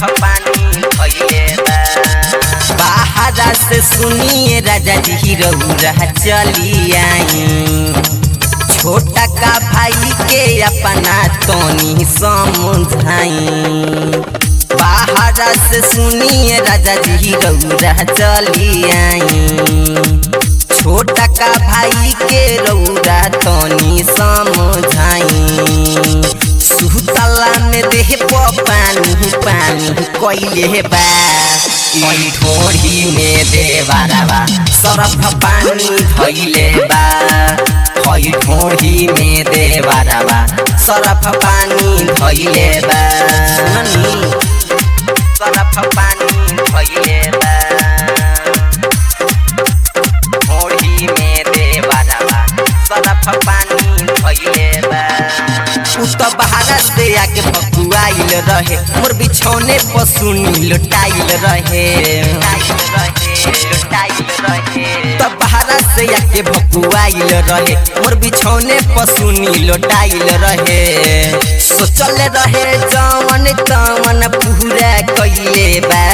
पानी धइले बा बाहरा से सुनिए राजा जी रउरा चली आई छोटा का भाई के अपना तोनी समझाई बाहरा से सुनिए राजा जी रउरा चली आई छोटा का भाई के रउरा तोनी समझाई सुतला में देह प पानी पानी कोइले बा ई ढोरी में देवारावा सरफ पानी धइले बा हई ढोरी में देवारावा सरफ पानी धइले बा सुननी सरफ पानी धइले बा ढोरी में देवारावा सरफ पानी धइले बा उ त बहारा से आके भकुआइल रहे मोर बिछौने पर सुनी लुटाइल रहे त बहारा से आके भकुआइल रहे मोर बिछौने पर सुनी लुटाइल रहे सोचल रहे जवन तवन पूरा कइले बा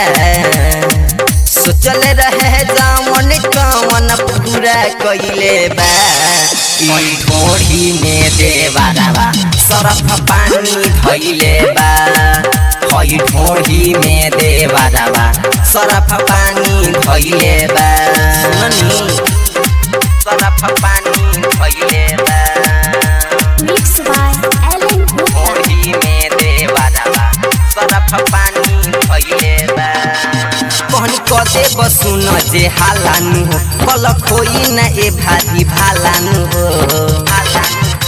सोचल रहे जवन कवन पूरा कइले बा ई ढोरी में देवारावा सरफ पानी धइले बा हई ढोरी में देवारावा सरफ पानी धइले बा सुननी सरफ पानी धइले बा Mixed by Ellen Gupta. ढोरी में देवारावा सरफ पानी धइले बा कहनी कदे बसुन जे हालानु हो कल खोई न ए भारी भालानु हो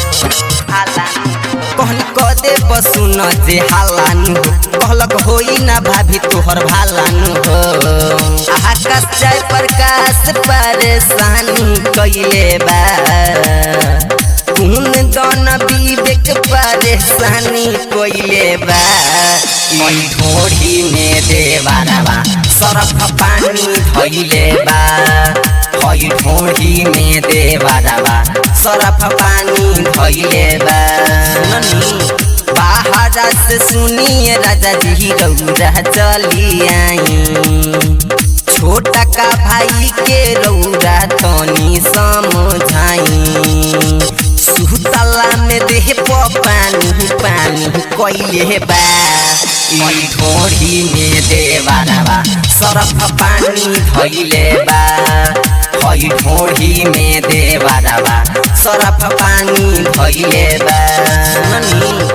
कहनी कदे बसुन जे हालानु हो कहलक होई न भाभी तोहर भालानु हो आकाश जय प्रकाश परेशानी कइले बा कुन दन विवेक परेशानी कइले बा ई ढोरी में देवारावा सरफ पानी धइले बा हई ढोरी में देवारावा सरफ पानी धइले बा सुननी बाहरा से सुनिए राजा जी रउरा चली आई छोटा का भाई के रउरा तनी समझाई सुतला में देह प पानी पानी कइले बा ई ढोरी में देवारावा सरफ पानी धइले बा हई ढोरी में देवारावा सरफ पानी धइले बा सुननी